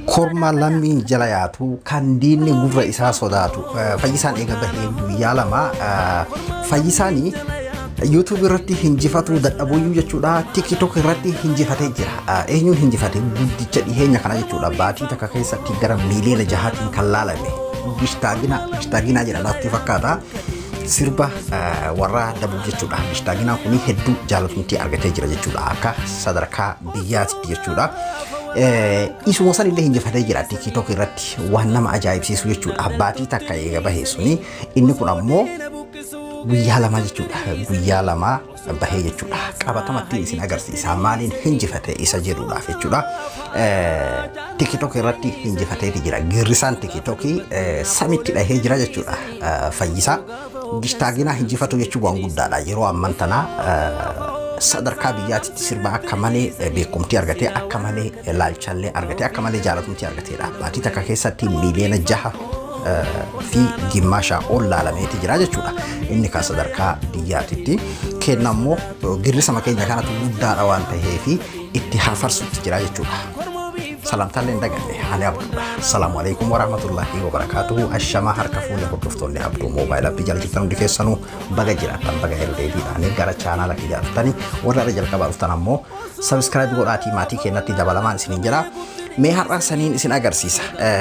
korma lammiin jala yaatu kan diinni gurra isaa sodaatu fayyisaan eega bahee guyyaa lama fayyisaanii yuutuub irratti hinjifatuu dadhabuyyuu jechuudha tiktok irratti hinjifatee jira eenyuun hinjifate guddicha dhiheenya kana jechuudha baatii takka keessatti gara miiliyoona jahaatiin kan laalame bishtaagina bishtaagina jedha natti fakkaata sirba warra dabuu jechuudha bishtaagina kuni hedduu jaalatamtii argatee jira jechuudha akka sadarkaa biyyaatti jechuudha. Isuma san illee hinjifatee jira tiktok irratti waan nama ajaa'ibsiisu jechuudha baatii takka eega bahee suni inni kun ammoo guyyaa lama jechuudha guyyaa lama bahee jechuudha qabatamatti isin agarsiisa maaliin hinjifate isa jedhuudhaaf jechuudha tiktok irratti hinjifateeti jira girrisaan tiktok samitti dhahee jira jechuudha fayyisaa gishtaagina hinjifatu jechuun waan guddaadha yeroo amman tanaa sadarkaa biyyaatitti sirba akka malee beekumtii argatee akka malee laalchallee argatee akka malee jaalatamtii argateedha baatii takka keessatti miiliyoona jaha fi gimmaashaa ol laalameeti jira jechuudha. Inni kan sadarkaa biyyaatitti kenna immoo girrisama keenya kanatu guddaadha waan ta'eef itti hafarsutti jira jechuudha. Salamtaallee hin daganne ani abduudha. Salaamu alaikum warahmatullahi wabarakaatuhu. Ashamaa harka fuunee hordoftoonni abduu moobaayilaa fi jalchitan hundi keessanuu baga jiraatan baga herreebiidhaan gara chaanaala ijaartanii warra irra jalqabaa dhuftan ammoo sabiskiraayib godhaatii maatii keenyatti dabalamaan isiniin jira. Mee har'aan saniin isin agarsiisa.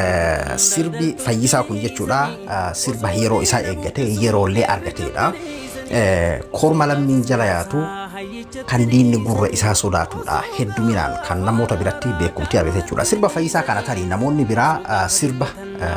Sirbi fayyisaa kun jechuudha sirba yeroo isaa eeggate yeroollee argateedha. Korma lammiin jala yaatu kan diinni gurra isaa sodaatudha. Hedduminaan kan namoota biratti beekumtii argate jechuudha. Sirba fayyisaa kana tarii namoonni biraa sirba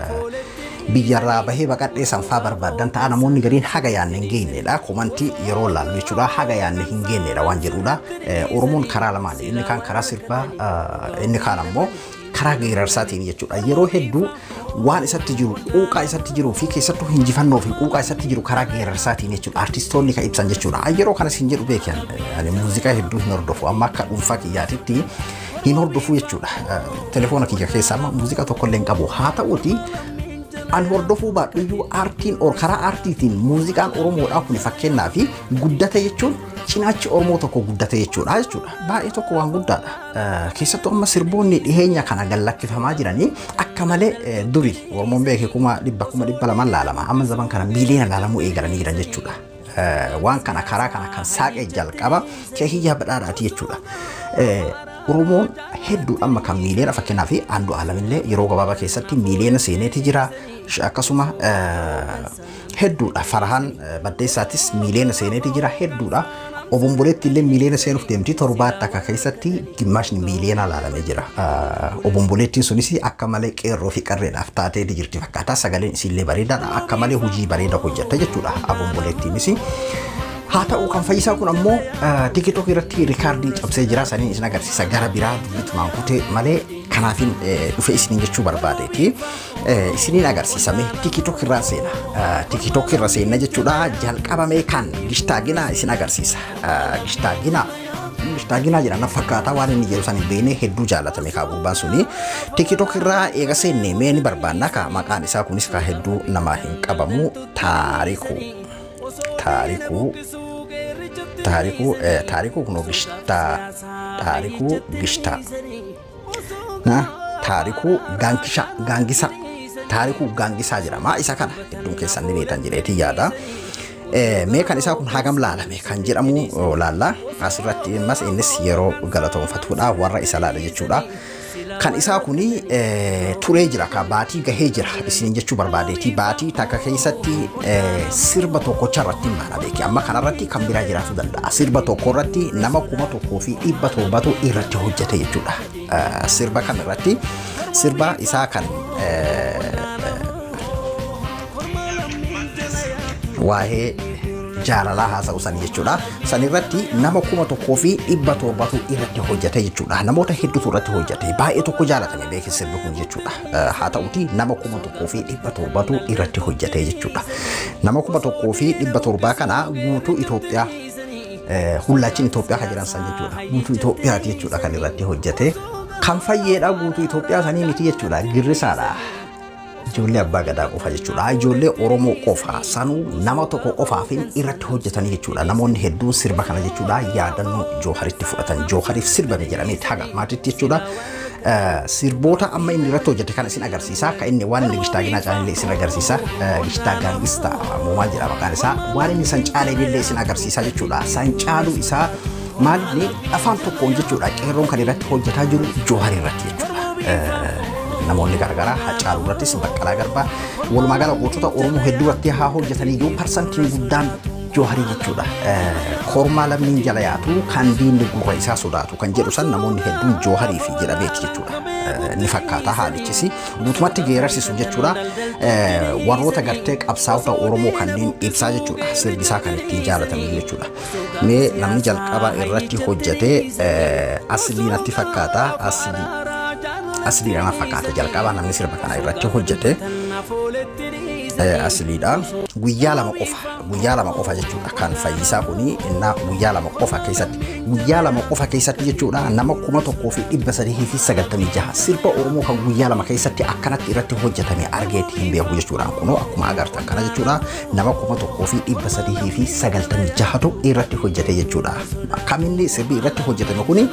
biyyarraa bahee baqadhee sanfaa barbaadan ta'a namoonni gariin haga yaanne hin geenyedha. Komantii yeroo laallu jechuudha haga yaanne hin geenyedha waan jedhudha. Oromoon karaa lamaan inni kaan karaa sirbaa inni kaan ammoo karaa geerarsaatiin jechuudha. Yeroo hedduu waan isatti jiru quuqaa isatti jiruu fi keessattuu hinjifannoo fi quuqaa isatti jiru karaa geerarsaatiin jechuudha. Artistoonni kan ibsan jechuudha. Yeroo kanas hin jedhu beekan muuziqaa hedduu hin hordofu amma akka dhuunfaa kiyyaatitti hin hordofu jechuudha. Telefoona kiyya keessaa amma muuziqaa tokkollee hin qabu. Haa ta'uuti an hordofuu baadhuyyuu aartiin or karaa aartiitiin muuziqaan oromoodhaa kun fakkeenyaa fi guddate jechuun cinaachi oromoo tokko guddate jechuudha jechuudha baay'ee tokko waan guddaadha keessattuu amma sirboonni dhiheenya kana gallakkifamaa jiranii akka malee duri oromoon beeke kuma dhibba kuma dhibba lamaan laalama amma zaman kana miiliyoona laalamuu eegalanii jiran jechuudha waan kana karaa kana kan saaqee jalqaba keehiyyaa badhaadhaati jechuudha. Oromoon hedduu amma kan miiliyoona fakkeenyaa fi aandu alamillee yeroo gabaabaa keessatti miiliyoona seeneeti jira akkasuma hedduudha farahaan baddeessaatis miiliyoona seeneeti jira hedduudha. Obomboleetti illee miiliyoona seenuuf deemti torbaatti akka keessatti gimmaashni miiliyoona laalamee jira. Obomboleettiin sunis akka malee qeerroo fi qarreedhaaf taateeti jirti fakkaata sagaleen isillee bareedaadha akka malee hojii bareeda hojjetta jechuudha obomboleettiinis. haa ta'u kan fayyisaa kun ammoo tiktok irratti rikaardii cabsee jira saniin isin agarsiisa gara biraa dubbitumaan kutee malee kanaafin dhufe isiniin jechuu barbaadeeti isiniin agarsiisame tiktok irraa seena tiktok irra seenna jechuudha jalqabame kan gishtaagina isin agarsiisa gishtaagina gishtaagina jedhan fakkaataa waan inni jedhu san beene hedduu jaallatame kaa gurbaan suni tiktok irraa eega seenne mee ni barbaanna ka maqaan isaa kunis ka hedduu namaa hin qabamu taarikuu taarikuu taarikuu taarikuu kun gishtaa taarikuu gishtaa na taarikuu gaangisa gaangisa taarikuu gaangisaa jedhama isa kana hedduun keessan ni beektan jedheeti yaada. Mee kan isaa kun hagam laalame kan jedhamu laalla asirratti mas innis yeroo galatoonfatuudha warra isa laala jechuudha. kan isaa kuni turee jira ka baatii gahee jira isin jechuu barbaadeeti baatii takka keessatti sirba tokkocha irratti maana beeki amma kanarratti kan biraa jiraatu danda'a sirba tokko irratti nama kuma tokkoo fi dhibba torbatu irratti hojjete jechuudha sirba kan irratti sirba isaa kan waa'ee jaalalaa haasa'u san jechuudha. San irratti nama kuma tokkoo fi dhibba torbatu irratti hojjete jechuudha. Namoota hedduutu irratti hojjete. Baay'ee tokko jaalatame beekee sirbi kun jechuudha. Haa ta'uti nama kuma tokkoo fi dhibba torbatu irratti hojjete jechuudha. Nama kuma tokkoo fi dhibba torbaa kana guutuu Itoophiyaa hullaachiin Itoophiyaa kan jiran san jechuudha. Guutuu Itoophiyaati jechuudha kan irratti hojjete. Kan fayyeedha guutuu Itoophiyaa sanii miti jechuudha. Girrisaadha. ijoollee abbaa gadaa qofa jechuudha. Ijoollee Oromoo qofa sanuu nama tokko qofaaf irratti hojjetanii jechuudha. Namoonni hedduun sirba kana jechuudha yaadannoo Jooharitti fudhatan. Joohariif sirbame jedhamee haga maatiitti jechuudha. sirboota amma inni irratti hojjete kan isin agarsiisa akka inni waan inni gishtaa ginaa caalillee isin agarsiisa gishtaa gaangista moomaal jedha maqaan isaa waan inni san caalee illee isin agarsiisa jechuudha san caaluu isaa maalinni afaan tokkoon jechuudha qeerroon kan irratti hojjetaa jiru joohar irratti jechuudha. namoonni garaagaraa Hacaaluu irrattis Baqqalaa Garbaa walumaa gala gootota Oromoo hedduu irratti haa hojjetanii iyyuu parsantiin guddaan jooharii jechuudha. Kormaa lammiin jala yaatu kan diinni gurra isaa sodaatu kan jedhu san namoonni hedduun jooharii fi jedhameeti jechuudha. Ni fakkaata haalichis guutumatti geerarsiisu jechuudha. Warroota gartee qabsaa'ota Oromoo kanneen ibsaa jechuudha. Sirbi isaa kan ittiin jaalatamu jechuudha. Mee namni jalqaba irratti hojjetee aslii natti fakkaata. Aslii asliidhaan fakkaata jalqabaa namni sirba kana irratti hojjete asliidha guyyaa lama qofa guyyaa lama qofa jechuudha kan fayyisaa kuni innaa guyyaa lama qofa keessatti guyyaa lama qofa keessatti jechuudha nama kuma tokkoo fi dhibba sadii fi sagaltamii jaha sirba oromoo kan guyyaa lama keessatti akkanatti irratti hojjetame argeeti hin beeku jechuudha kunoo akkuma agartan kana jechuudha nama kuma tokkoo fi dhibba sadii fi sagaltamii jahatu irratti hojjete jechuudha kaminni sirbi irratti hojjetame kuni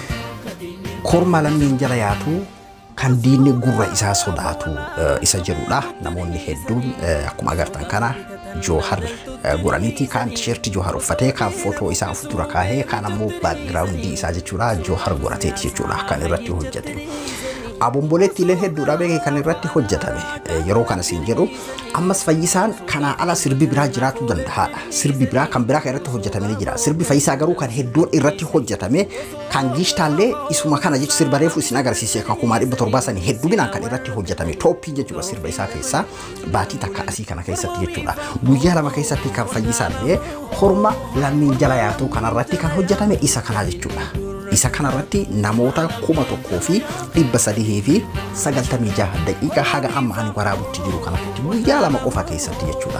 korma lammiin jala yaatu kan diinni gurra isaa sodaatu isa jedhudha. Namoonni hedduun akkuma agartan kana joohar godhaniiti kaan tisheertii joohar uffatee kaan footoo isaa of dura kaahee kaan ammoo baakgiraawundii isaa jechuudha joohar godhateeti jechuudha kan irratti hojjete. Abomboleetti illee hedduudha beekee kan irratti hojjetame yeroo kana siin jedhu ammas fayyisaan kanaa ala sirbi biraa jiraachuu danda'aadha. Sirbi biraa kan biraa kan irratti hojjetame ni jira. Sirbi fayyisaa garuu kan hedduun irratti hojjetame kan giishtaallee isuma kana jechuun sirba reefu isin agarsiise kan kumaa dhibba torbaa sanii hedduminaan kan irratti hojjetame tooppii jechuudha sirba isaa keessaa baatii takka asii kana keessatti jechuudha. Guyyaa lama keessatti kan fayyisaallee horma lammiin jala yaatu kanarratti kan hojjetame isa kanaa jechuudha. isa kanarratti namoota kuma tokkoo fi dhibba sadii fi sagaltamii jaha daqiiqa haga amma ani waraabutti jiru kanatti guyyaa lama qofa keessatti jechuudha.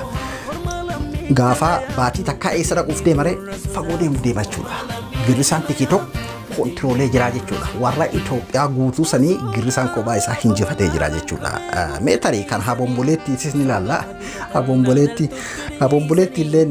Gaafa baatii takkaa eessa dhaquuf deemare fagoo deemu deema jechuudha. Girrisaan tikitook kontiroolee jira jechuudha. Warra Itoophiyaa guutuu sanii girrisaan kophaa isaa hinjifatee jira jechuudha. Meetarii kan habomboleettiisis ni ilaalla. Habomboleetti habomboleetti illeen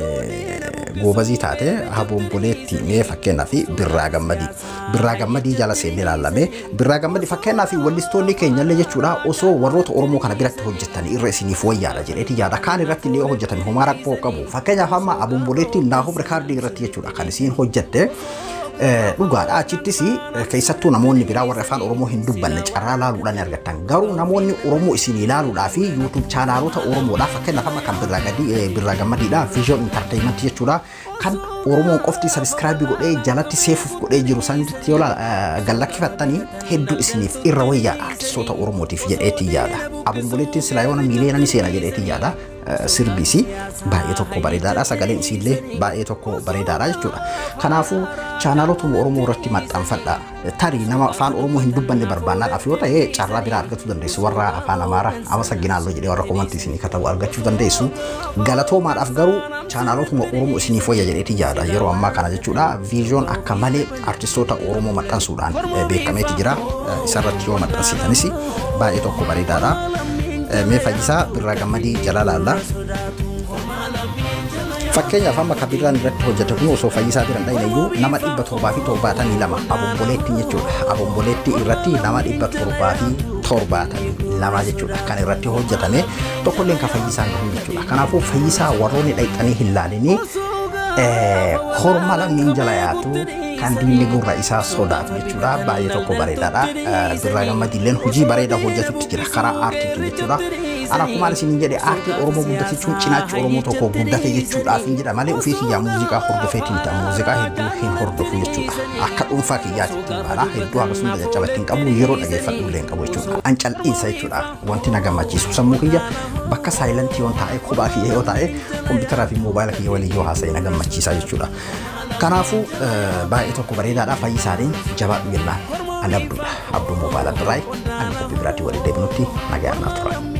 goobazii taate habomboleetti mee fakkeenyaaf birraa gammadii birraa gammadii jala seennee ilaallamee birraa gammadii fakkeenyaaf wallistoonni keenyallee jechuudha osoo warroota oromoo kana biratti hojjetan irra isiniif wayyaadha jedheeti yaada kaan irratti illee hojjetame homaa rakkoo qabu fakkeenyaaf amma habomboleetti naafuu rikaardii irratti jechuudha kan isiin hojjette. dhugaadha achittis keessattuu namoonni biraa warra afaan oromoo hin dubbanne carraa laaluudhaan argattan garuu namoonni oromoo isin ilaaluudhaa fi yuutuub chaanaalota oromoodhaa fakkeenyaaf amma kan birraa gammadiidha viizyoon intarteeymentii jechuudha kan oromoon qofti sabiskiraabii godhee jalatti seefuuf godhee jiru sanitti yoo gallakkifattanii hedduu isiniif irra wayyaadha artistoota oromootiif jedheetii yaada abomboleettiin silaa yoona miiliyoonani seena jedheetii yaada sirbisi baay'ee tokko bareedaadha sagaleen isiillee baay'ee tokko bareedaadha jechuudha kanaafuu chaanaalotuma oromoo irratti maxxanfadha tarii nama afaan oromoo hin dubbanne barbaannaadhaaf yoo ta'e carraa biraa argachuu dandeessu warra afaan amaara ama saginaalloo jedhee warra komantii isinii katabu argachuu dandeessu galatoomaadhaaf garuu chaanaalotuma oromoo isiniif wayya jedheeti yaada yeroo ammaa kana jechuudha viizyoon akka malee artistoota oromoo maxxansuudhaan beekameeti jira isarratti yoo maxxansitanis baay'ee tokko bareedaadha. mee fayyisaa birraa gammadii jala laalla. Fakkeenyaaf amma kan birraan irratti hojjete kun osoo fayyisaa biran dhayne iyyuu nama dhibba torbaa fi torbaatamii lama abomboleetti jechuudha. Abomboleetti irratti nama dhibba torbaa fi torbaatamii lama jechuudha kan irratti hojjetame tokkolleen kan fayyisaan gahu jechuudha. Kanaafuu fayyisaa warroonni dhayxanii hin laalinii horma lammiin jala yaatu kan diinni gurra isaa sodaatu jechuudha. Baay'ee tokko bareedaadha. Birraa gammadiilleen hojii bareedaa hojjetutti jira karaa aartiitu jechuudha. Ana akkuma isin jedhe aartiin Oromoo guddate jechuun cinaachi Oromoo tokko guddate jechuudhaaf hin jedha malee ofii kiyyaa muuziqaa hordofeetiin ta'a. Muuziqaa hedduu hin hordofu jechuudha. Akka dhuunfaa kiyyaatti ittiin baala. Hedduu akkasuma jajjaba ittiin qabu yeroo dhageeffadhu illee hin qabu jechuudha. An cal'iinsa jechuudha. Wanti na gammachiisu sammuu kiyya bakka saayilantii yoo taa'e kophaa kiyya yoo taa'e kompiitaraa fi moobaayila kiyya waliin yoo haasa'e na gammachiisa jechuudha. Kanaafuu baay'ee tokko bareedaadha fayyisaaniin jabaadhu jennaan. Ani abduudha. Abduu moobaayila biraay. Ani qophii biraatti waliin deebinutti nagaa naaf turan.